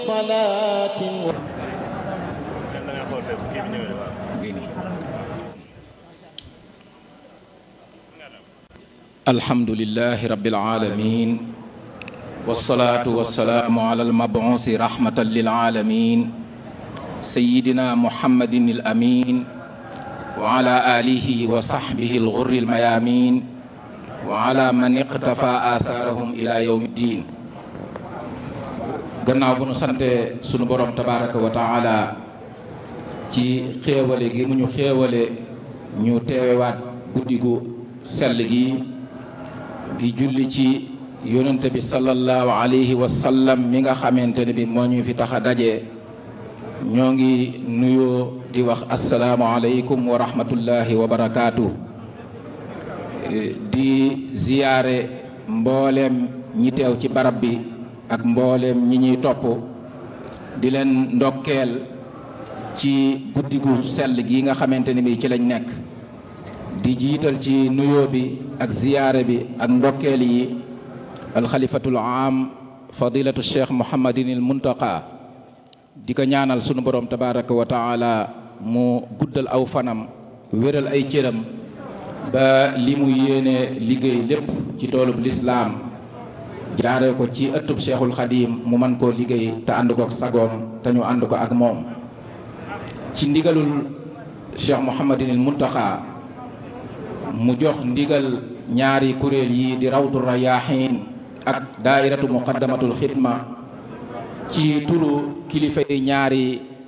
صلاة الحمد لله رب العالمين والصلاة والسلام على المبعوث رحمة للعالمين سيدنا محمد الأمين وعلى آله وصحبه الغر الميامين وعلى من اقتفى آثارهم إلى يوم الدين gannaaw bu nu sante sunu borom tabaraka wa taala ci xéewale gi mu ñu xéewale ñu teewewaat guddi gu sell gi di julli ci yonente bi sallallahu alayhi wa sallam mi nga xamante ne bi moo ñu fi tax a daje ñoo ngi nuyoo di wax asalaamu aleykum wa rahmatullahi wa barakaatu di ziyaare mbooleem ñi teew ci barab bi ak mbooleem ñi ñuy topp di leen ndokkeel ci guddi gu sell gi nga xamante ni bi ci lañ nekk di jiital ci nuyoo bi ak ziyaare bi ak ndokkeel yi alxalifatul am fadilatu cheikh muhammadinil muntaqa di ko ñaanal sunu borom tabaraka wa taala mu guddal aw fanam wéral ay cëram ba li mu yéene liggéey lépp ci toolub lislaam jaare ko ci ëttub cheikhul xadim mu man koo liggéey te ànd ko ak sagoom te ñu ànd ko ak moom ci ndigalul cheikh muhammadinil muntaqa mu jox ndigal ñaari kuréel yi di rawdu rayaahin ak daairatu muqaddamatul xidma ci turu kilifa yi ñaari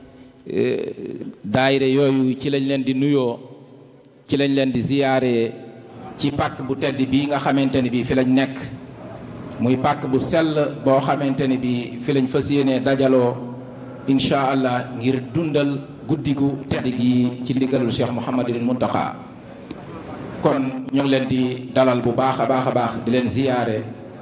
daayira yooyu ci lañ leen di nuyoo ci lañ leen di ziyaare ci pàkk bu tedd bii nga xamante ni bii fi lañ nekk muy pàkk bu sell boo xamante ni bii fi lañ fas yéenee dajaloo incha allah ngir dundal guddi gu tedd gi ci ndigalul cheikh mouhamadul muntaqa kon ñu ngi leen di dalal bu baax a baax a baax di leen ziyaare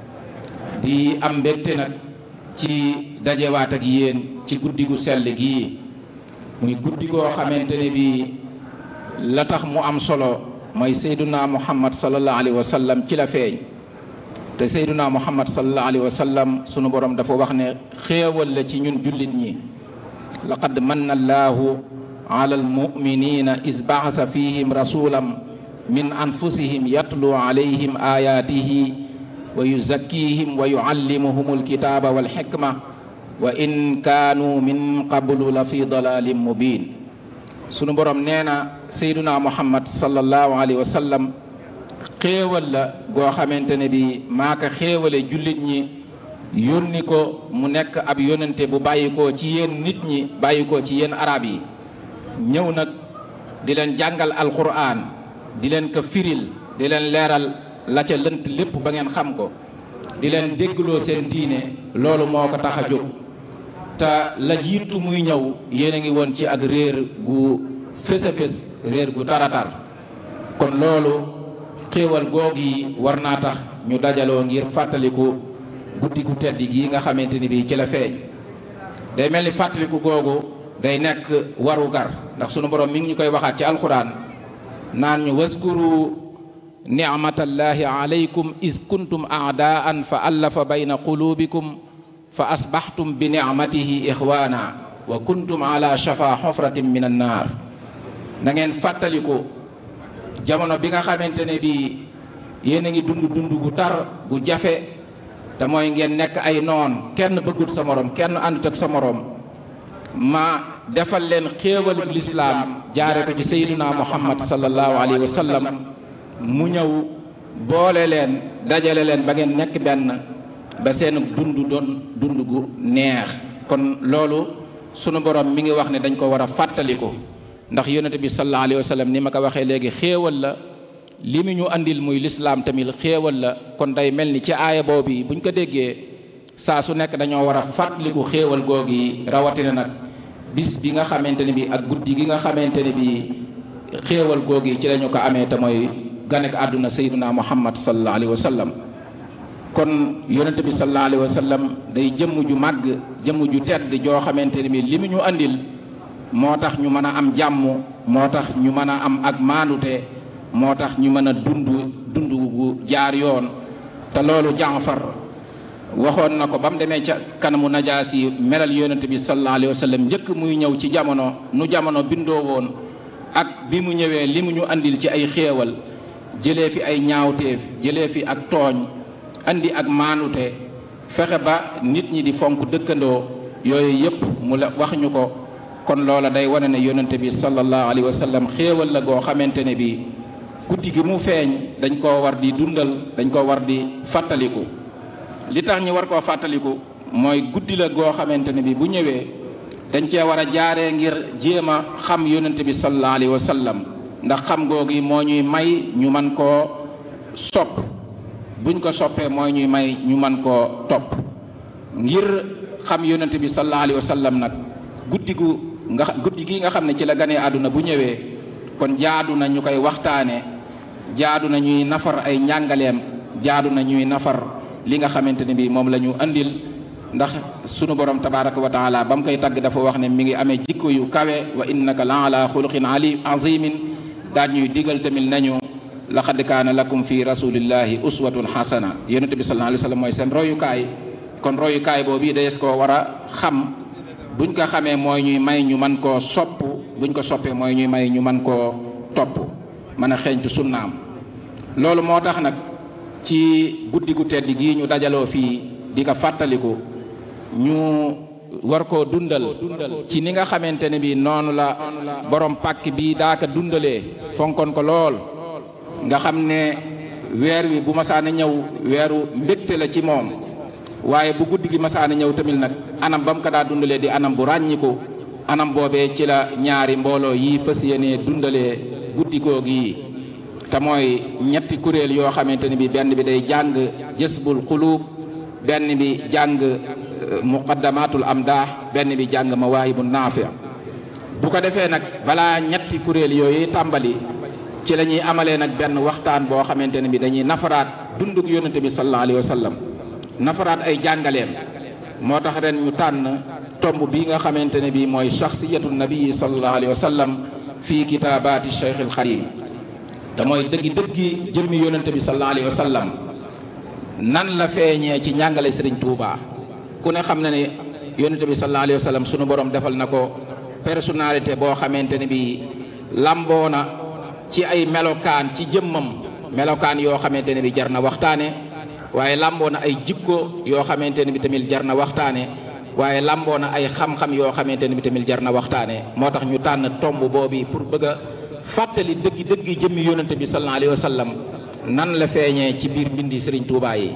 di am mbégte nag ci dajewaat ak yéen ci guddi gu sell gii muy guddi goo xamante ne bi la tax mu am solo mooy sayduna muhammad sallallahu alayhi wa sallam ci la feeñ te sayduna muhammad sallallahu alayhi wa sallam sunu borom dafa wax ne xéewal la ci ñun jullit ñi laqad manna allahu ala almuminina is baasa fihim rasulam min anfusihim yatlu alayhim ayatihi wa yuzakkihim wa yuallimuhum alkitaba walxikma wa in kaanu min qablu la fi dalalin mubin sunu borom nee na sayduna muhammad sallallahu alayhi wa sallam xéewal la goo xamante ne bi maa ko xéewale jullit ñi yónni ko mu nekk ab yónnante bu bàyyikoo ci yéen nit ñi bàyyikoo ci yéen arab yi ñëw nag di leen jàngal alquran di leen ko firil di leen leeral la ca lënt lépp ba ngeen xam ko di leen déggloo seen diine loolu moo ko tax a jóg te la jiitu muy ñëw yéen a ngi woon ci ak réer gu fés a fés réer gu taratar kon loolu xéewal goog yi war naa tax ñu dajaloo ngir fàttaliku guddi gu tedd gii nga xamante ni bii ci la feeñ day mel ni fàttaliku googu day nekk waru gar ndax sunu borom mi ngi ñu koy waxaat ci alxuraan naan ñu waskuru nicmatallahi alaykum is kuntum aadaan fa allafa bayna qulubikum fa asbaxtum bi nicmatihi ixwaana wa kuntum ala shafa xofratin min annaar na ngeen fàttaliku jamono bi nga xamante ne bii yéen a ngi dund dund gu tar gu jafe te mooy ngeen nekk ay noon kenn bëggut sa morom kenn àndut ak sa morom ma defal leen xéewalub lislaam jaare ko ci sayyiduna muhammad sallallahu alayhi wa sallam mu ñëw boole leen dajale leen ba ngeen nekk benn ba seen dund doon dund gu neex kon loolu sunu borom mi ngi wax ne dañ ko war a fàttaliku ndax yonente bi sallallahu alayhi wa sallam ni ma ko waxee léegi xéewal la li mu ñu andil muy lislaam tamit xéewal la kon day mel ni ci aaya boobu buñ ko déggee saa su nekk dañoo war a fàttaliku xéewal googu yi rawatina nag bis bi nga xamante ne bi ak guddi gi nga xamante ne bi xéewal googu yi ci lañu ko amee te mooy ganek àdduna sayyiduna muhammad sallallahu alayhi wa sallam kon yonente bi sallallahu alayhi wa sallam day jëmm ju màgg jëmm ju tedd joo xamante ne bi li mu ñu andil moo tax ñu mën a am jàmm moo tax ñu mën a am ak maandute moo tax ñu mën a dund dund gu jaar yoon te loolu Jaafar waxoon na ko ba mu demee ca kanamu najaas yi melal yonent bi sallallahu alayhi wa sallam njëkk muy ñëw ci jamono nu jamono bindoo woon ak bi mu ñëwee li mu ñu andil ci ay xéewal jëlee fi ay ñaawteef jëlee fi ak tooñ andi ak maanute fexe ba nit ñi di fonk dëkkandoo yooyu yëpp mu la wax ñu ko kon loola day wane ne yonent bi sallallahu alayhi wa sallam xéewal la goo xamante ne bi guddi gi mu feeñ dañ koo war di dundal dañ koo war di fàttaliku li tax ñu war koo fàttaliku mooy guddi la goo xamante ne bi bu ñëwee dañ cee war a jaaree ngir jéem a xam yonent bi sallallahu alayhi wa sallam ndax xam googi moo ñuy may ñu man koo sopp buñ ko soppee mooy ñuy may ñu man koo topp ngir xam yonent bi sallallahu alayhi wa sallam nag guddi gu nga guddi gi nga xam ne ci la ganee àdduna bu ñëwee kon jaadu na ñu koy waxtaane jaadu na ñuy nafar ay njàngaleem jaadu na ñuy nafar li nga xamante ne bii moom la ñu andil ndax sunu borom tabaraka wa taala ba mu koy tagg dafa wax ne mi ngi amee jikko yu kawe wa innaka la ala xuluqin ali azimin daal ñuy digal tamit nañu laqad kaana lakum fi rasulillahi uswatun xasana yonente bi sallallahu alayhi wa sallam mooy seen royukaay kon royukaay boobu dees koo war a xam buñ ko xamee mooy ñuy may ñu man koo sopp buñ ko soppee mooy ñuy may ñu man koo topp mën a xeeñtu sunnaam loolu moo tax nag ci guddi gu tedd gii ñu dajaloo fii di ko fàttaliku ñu war koo dundal ci ni nga xamante ne bi noonu la borom pàkk bi daaka dundalee fonkoon ko lool nga xam ne weer wi bu masaana ñëw weeru mbégte la ci moom waaye bu guddi gi masaana ñëw tamit nag anam ba mu ko daa dundalee di anam bu ràññiku anam boobee ci la ñaari mbooloo yi fas yéenee dundalee guddi googu yi te mooy ñetti kuréel yoo xamante ne bi benn bi day jàng jësbul xuluub benn bi jàng muqaddamatul amdah benn bi jàng mawaahibu naafi bu ko defee nag balaa ñetti kuréel yooyu tàmbali ci la ñuy amalee nag benn waxtaan boo xamante ne bi dañuy nafaraat dunduk yonente bi sallallahu alayhi wa sallam nafaraat ay jàngaleem moo tax ren ñu tànn tomb bii nga xamante ne bii mooy shaxsiyatu nabii sallallahu alayhi wa sallam fii kitaabaati cheikh al xadim te mooy dëggi dëggi jëmmi yonente bi sallallahu alayhi wa sallam nan la feeñee ci njàngale sëriñ Touba ku ne xam na ne yonente bi sallallahu alayhi wa sallam sunu borom defal na ko personnalité boo xamante ne bii lamboo na ci ay melokaan ci jëmmam melokaan yoo xamante ne bi jar na waxtaane waaye lamboo na ay jikko yoo xamante ne bi tamit jar na waxtaane waaye lamboo na ay xam-xam yoo xamante ne bi tamit jar na waxtaane moo tax ñu tànn tomb boobu pour bëgg a fàttali dëggi dëggi jëmmi yonente bi sallallahu alayhi wa sallam nan la feeñee ci biir mbindi Serigne Touba yi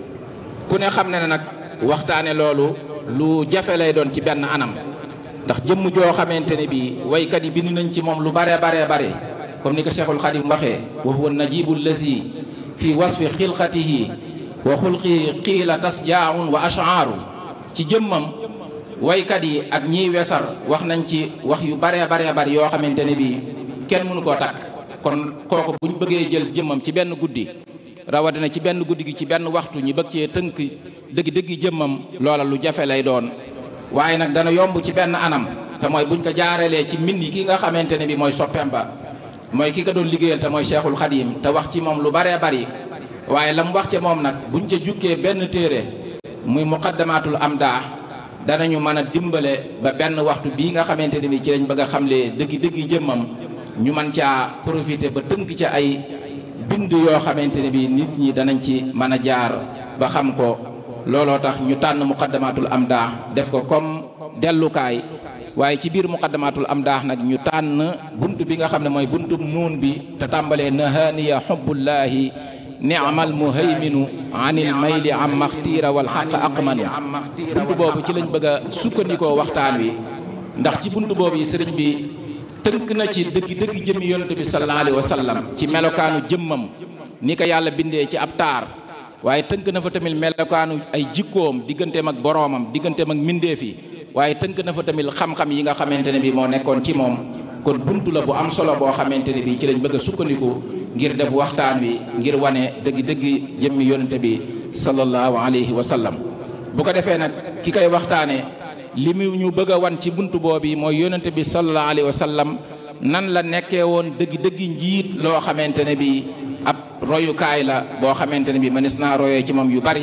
ku ne xam ne ne nag waxtaane loolu lu jafe lay doon ci benn anam ndax jëmm joo xamante ne bi waykat yi bind nañ ci moom lu bare bare bare comme ni ko Cheikhul Khadim waxee wa huwa najibu allazi fi wasfi xilqatihi wa xulqi qiila tasjaaun wa ashaaru ci jëmmam waykat yi ak ñiy wesar wax nañ ci wax yu bare bare bare yoo xamante ne bi kenn mënu koo takk kon kooku bu ñu bëggee jël jëmmam ci benn guddi rawatina ci benn guddi gi ci benn waxtu ñi bëgg cee tënk dëgg dëggi jëmmam loola lu jafe lay doon waaye nag dana yomb ci benn anam te mooy buñ ko jaarelee ci mbind ki nga xamante ne bi mooy soppeem ba mooy ki ko doon liggéeyal te mooy cheikhul xadim te wax ci moom lu baree bari waaye la mu wax ci moom nag buñ ca jukkee benn téere muy muqaddamatul amdah danañu mën a dimbale ba benn waxtu bii nga xamante ne bi ci lañ bëgg a xamle dëggi dëggi jëmmam ñu mën caa profité ba tënk ca ay bind yoo xamante ne bi nit ñi danañ ci mën a jaar ba xam ko looloo tax ñu tànn muqaddamatul amdah def ko comme dellukaay waaye ci biir muqaddamatul amdah nag ñu tànn bunt bi nga xam ne mooy buntu nuun bi te tàmbalee nahaniya xubbullahi ni'mal muhayminu anil mayli am maxtiira wal xaq aqmanu bunt boobu ci lañ bëgg a sukkandikoo waxtaan wi ndax ci bunt boobu yi sëriñ bi tënk na ci dëgg dëgg jëmmi yonente bi sallallahu alayhi wa sallam ci melokaanu jëmmam ni ko yàlla bindee ci ab taar waaye tënk na fa tamit melokaanu ay jikkoom digganteem ak boroomam digganteem ak mbindeef yi waaye tënk na fa tamit xam-xam yi nga xamante ne bi moo nekkoon ci moom kon buntu la bu am solo boo xamante ne bi ci lañ bëgg a sukkandiku ngir def waxtaan wi ngir wane dëgg-dëgg jëmmi yonente bi sallallahu alayhi wa sallam bu ko defee nag ki koy waxtaane li mu ñu bëgg a wan ci buntu boobu mooy yonente bi sallallahu alayhi wa sallam nan la nekkee woon dëgg-dëgg njiit loo xamante ne bi ab royukaay la boo xamante ne bi mënees naa royee ci moom yu bari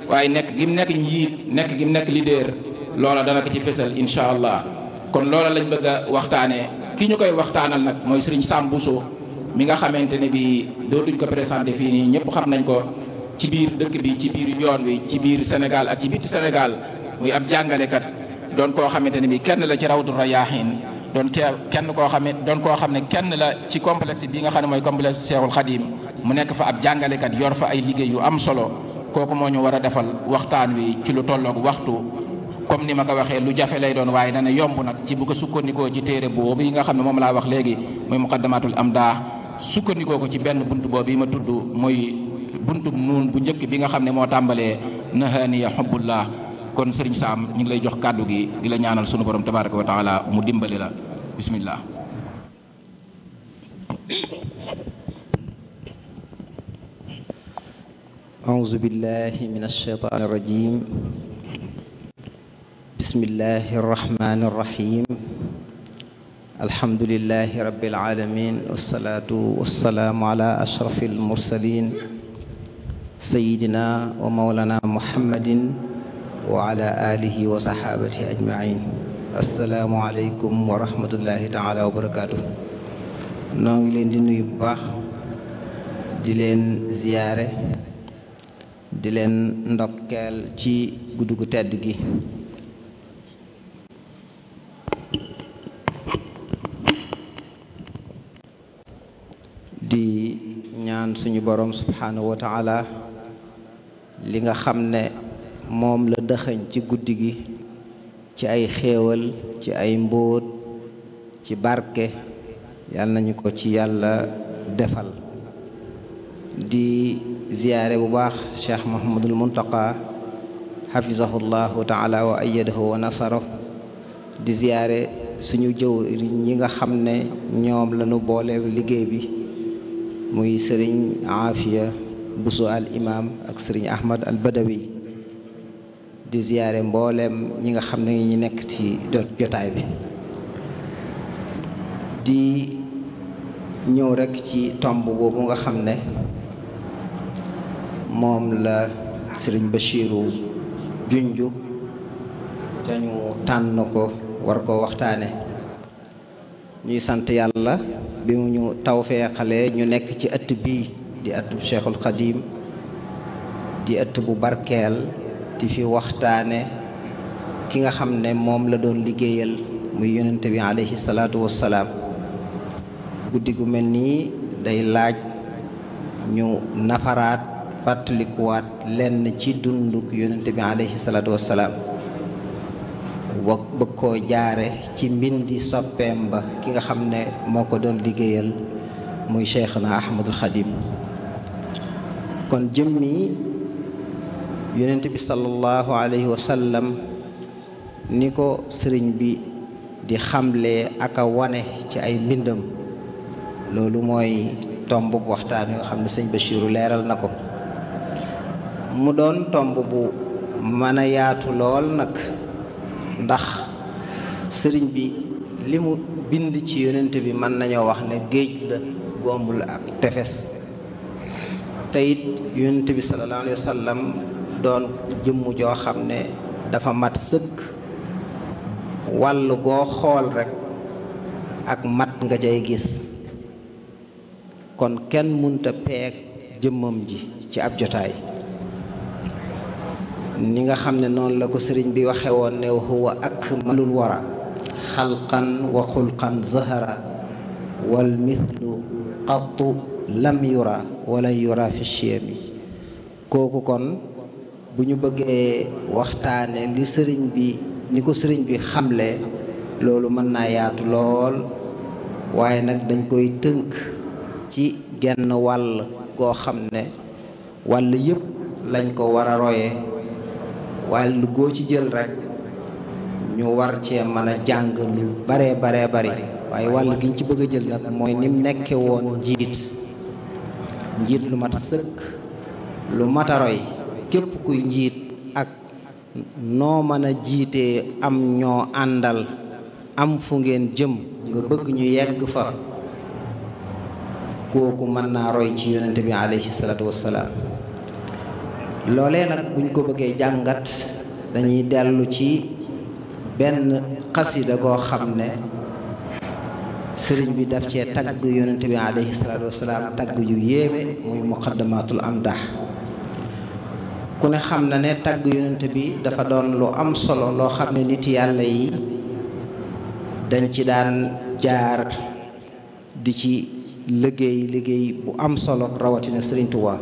waaye nekk gi mu nekk njiit nekk gi mu nekk leader loola dana ko ci fésal incha allah kon loola lañ bëgg a waxtaanee ki ñu koy waxtaanal nag mooy Serigne Sam Bousso mi nga xamante ne bi dootuñ ko présenté fii nii ñëpp xam nañ ko ci biir dëkk bi ci biir yoon wi ci biir Sénégal ak ci biti Sénégal muy ab jàngalekat doon koo xamante ne bi kenn la ci rawdu rayaahin doon kee kenn koo xam ne doon koo xam ne kenn la ci complexe bi nga xam ne mooy complexe Cheikhul Khadim mu nekk fa ab jàngalekat yor fa ay liggéey yu am solo kooku moo ñu war a defal waxtaan wi ci lu tolloog waxtu comme ni ma ko waxee lu jafe lay doon waaye dana yomb nag ci bu ko sukkandikoo ci téere boobu yi nga xam ne moom laa wax léegi muy muqaddamatul amdah sukkandikoo ko ci benn bunt boobu yi ma tudd mooy buntu nuun bu njëkk bi nga xam ne moo tàmbalee nahaniya xubbullah kon sëriñ Sam ñu ngi lay jox kàddu gi di la ñaanal sunu borom tabaraka wa taala mu dimbali la bismillah أعوذ بالله من الشيطان الرجيم بسم الله الرحمن الرحيم الحمد لله رب العالمين والصلاة والسلام على أشرف المرسلين سيدنا ومولانا محمد وعلى آله وصحابته أجمعين السلام عليكم ورحمة الله تعالى وبركاته noo ngi leen di nuyu bu baax di leen ziyaare di leen ndokkeel ci guddi gu tedd gi di ñaan suñu borom subhanahu wa taala li nga xam ne moom la dëxëñ ci guddi gi ci ay xéewal ci ay mbóot ci barke yàlla nañu ko ci yàlla defal di ziyaare bu baax cheikh mahamadul muntaqa xafizahu llahu taala wa ayadahu wa nasaro di ziyaare suñu jëw ñi nga xam ne ñoom lañu boole liggéey bi muy sëriñ aafiya busu al imam ak sëriñ ahmad al badawi di ziyaare mbooleem ñi nga xam ne ñi nekk ci jotaay bi di ñëw rekk ci tomb boobu nga xam ne moom la sëriñ Bachiru junju te ñu tànn ko war ko waxtaane ñuy sant yàlla bi mu ñu tawfeexalee ñu nekk ci ëtt bii di ëtt bu Cheikhul Xadim di ëtt bu barkeel di fi waxtaane ki nga xam ne moom la doon liggéeyal muy yonente bi alayhi salaatu wassalaam guddi gu mel nii day laaj ñu nafaraat fàttalikuwaat lenn ci dunduk yonente bi alayhi salaatu wassalaam wa bëgg koo jaare ci mbindi soppeem ba ki nga xam ne moo ko doon liggéeyal muy cheikhna ahmadul xadim kon jëmmi yonent bi sallallahu alayhi wa sallam ni ko sëriñ bi di xamle ak a wane ci ay mbindam loolu mooy tomb bu waxtaan wi nga xam ne sëñ Bachiru leeral na ko mu doon tomb bu mën a yaatu lool nag ndax sëriñ bi li mu bind ci yonent bi mën nañoo wax ne géej la gombul ak tefes te it yonent bi sallallahu alayhi wa sallam doon jëmm joo xam ne dafa mat sëkk wàll goo xool rekk ak mat nga cay gis kon kenn munta peeg jëmmam ji ci ab jotaay ni nga xam ne noonu la ko sëriñ bi waxe woon ne huwa akmalul wara xalqan wa xulqan zahara wal mithlu qattu lam yura wala yura fi chiyami kooku kon bu ñu bëggee waxtaane li sëriñ bi ni ko sëriñ bi xamle loolu mën naa yaatu lool waaye nag dañ koy tënk ci genn wàll goo xam ne wàll yëpp lañ ko war a roye wàll goo ci jël rek ñu war cee mën a jàng lu baree baree bari waaye wàll giñ ci bëgg a jël nag mooy nim nekke woon njiit njiit lu mat sëkk lu mat a roy képp kuy njiit ak noo mën a jiitee am ñoo àndal am fu ngeen jëm nga bëgg ñu yegg fa kooku mën naa roy ci yonente bi alayhi salaatu wassalaam loolee nag buñ ko bëggee jàngat dañuy dellu ci benn xasida goo xam ne sëriñ bi daf cee tagg yonent bi alayhi salaatu wasalaam tagg yu yéeme muy muqaddamatul amdah ku ne xam na ne tagg yonent bi dafa doon lu am solo loo xam ne nit yàlla yi dañ ci daan jaar di ci liggéey liggéey bu am solo rawatina sëriñ Tuubaa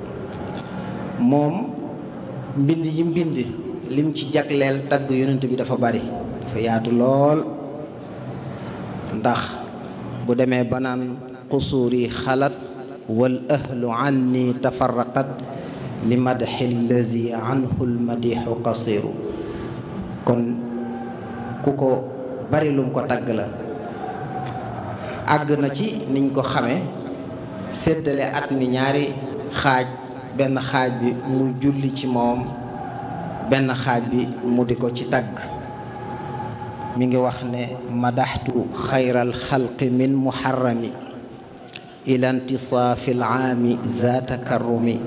moom mbind yi mbind lim ci jagleel tagg yonent bi dafa bari dafa yaatu lool ndax bu demee ba naan qusuuri xalat wal ahlu anni tafarraqat li madxi allazi anhu lmadixu qasiru kon ku ko bari lum ko tagg la àgg na ci niñ ko xamee séddale at mi ñaari xaaj benn xaaj bi mu julli ci moom benn xaaj bi mu di ko ci tagg mi ngi wax ne madaxtu xayral xalqi min muharrami ila intisaafi alaami za takarrumi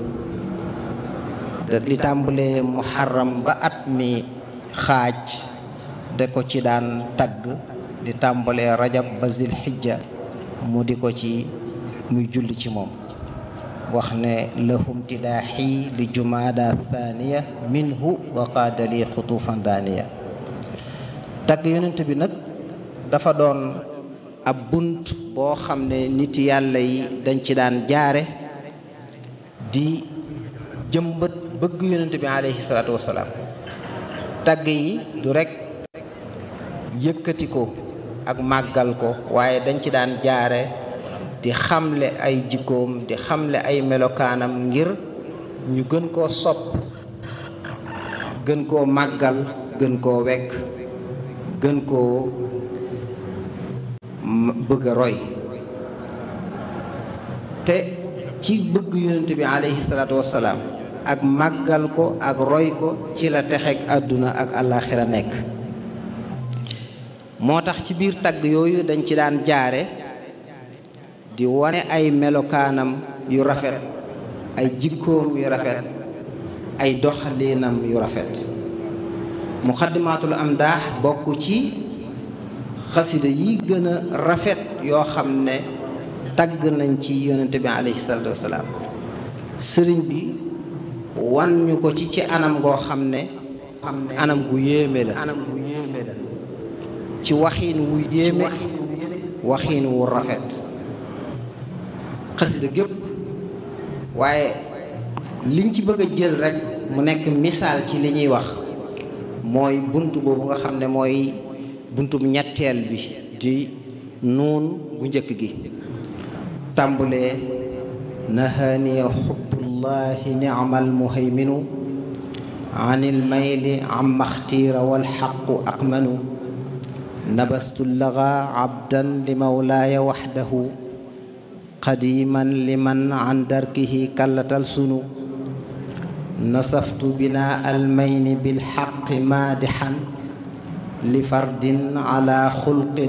li tàmbalee muharram ba at mi xaaj da ko ci daan tagg di tàmbalee rajab ba zilxijja mu di ko ci muy julli ci moom wax ne lahum tilaaxi li jumaada thaniya minhu wa qaadali xutufan daaniya tagg yonent bi nag dafa doon ab bunt boo xam ne nit yàlla yi dañ ci daan jaare di jëmbat bëgg yonent bi alayhi salaatu wasalaam tagg yi du rekk yëkkati ko ak màggal ko waaye dañ ci daan jaare di xamle ay jikkoom di xamle ay melokaanam ngir ñu gën koo sopp gën koo màggal gën koo wekk gën koo bëgg a roy te ci bëgg yonent bi alayhi salaatu wassalaam ak màggal ko ak roy ko ci la texeeg àdduna ak àllaaxira nekk moo tax ci biir tagg yooyu dañ ci daan jaare di wane ay melokaanam yu rafet ay jikkoom yu rafet ay doxalinam yu rafet muxaddimaatul amdaax bokk ci xasida yi gën a rafet yoo xam ne tagg nañ ci yonente bi alayhi salaatu wasalaam sëriñ bi wan ñu ko ci ci anam goo xam ne anam gu yéeme la anam gu yéeme la ci waxiin wu yéeme waxiin wu rafet xasida gépp waaye liñ ci bëgg a jël rek mu nekk misaal ci li ñuy wax mooy bunt boobu nga xam ne mooy buntum ñetteel bi di nuun gu njëkk gi tàmbulee nahaniya xubbullahi ni'mal muhayminu anil mayli amma xtiira wal xaqu aqmanu nabastu laga abdan li mawlaaya waxdahu qadiman liman an darkihi kallatal sunu nasaftu bina almayni bilxaqi maadixan li fardin ala xulqin